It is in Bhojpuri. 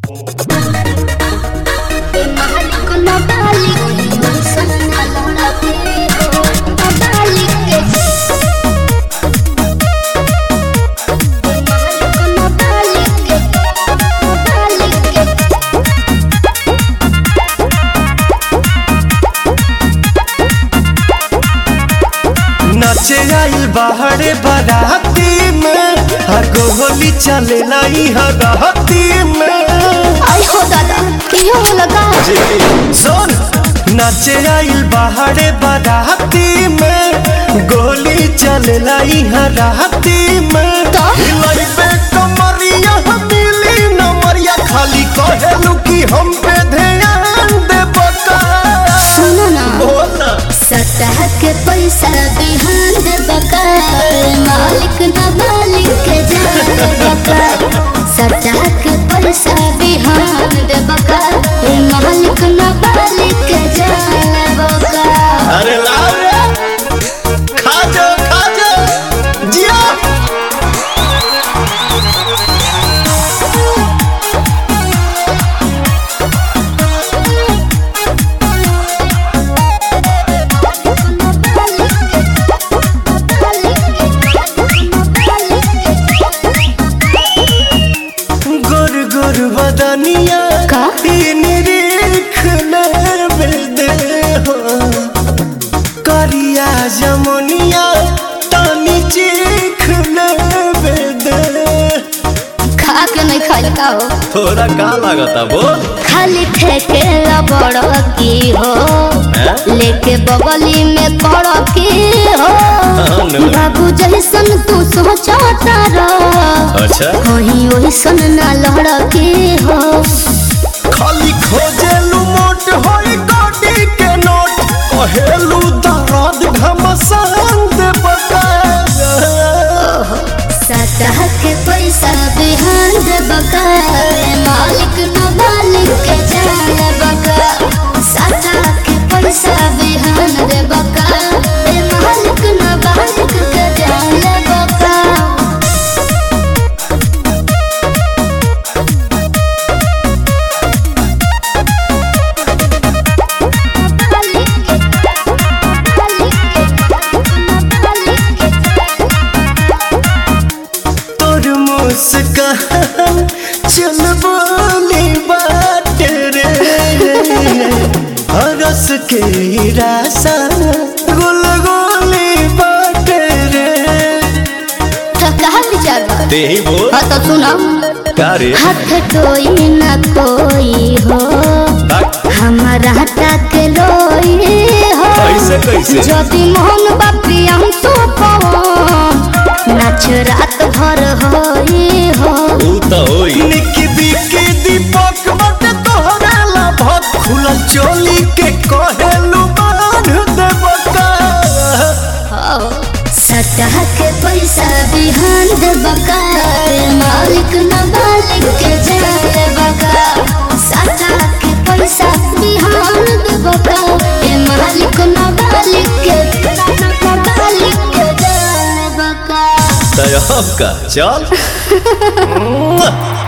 नाचे आइल बाहरे बाराती में हगो होली चले लाई हगहती में आई हो दादा की हो लगा सुन नाचे आइल बाहरे बाराती में गोली चले लाई हराती में तो? हिलाई पे कमरिया मिली नमरिया खाली कहेलू कि हम पे ध्यान दे बका सुनो ना बोल ना सतह के पैसा बिहान दे बका मालिक न मालिक के जान बका सतह के पैसा बिहान दे बका मालिक न मालिक के जान बका अरे लाओ रे खा जा खा जा जिया गुर गुर बदनिया का? ई निरीख नर दे हो करिया जमुनिया तानी चीख नर दे खा के नहीं खाई का हो थोड़ा का लागता बोल खाली ठेके बड़ की हो हैं? लेके बगली में पड़ की हो हाँ, नो। बाबू जैसन तू सोचता रह अच्छा कहीं ओइसन ना लड़ के हो खाली खोजेलू मोट होई गोडी के नोट कहेलू दर्द घमसान दे बका सतह के पैसा बिहान दे बका मालिक न मालिक के जान बका सतह के पैसा बिहान दे बका मालिक न मालिक के जान बका तोर मुस्कान चल बोली बात रे हरस के रासा गुल गोली बात रे तो कहा विचार बा ते ही बोल हाँ तो सुनो का रे हाथ कोई न कोई हो हमारा तक लोई हो कैसे कैसे যদি মোহন বাপি আমি তো নাচ রাত ভর হই হো ऊ तो होई निकी बिकी दीपक बट तोहरा ला भत खुलल चोली के कहेलू बांध दे बका सतह के पैसा बिहान दे बका मालिक न मालिक के जाए बका सतह के पैसा बिहान दे बका ए मालिक न मालिक के न मालिक के जाए बका तय का चल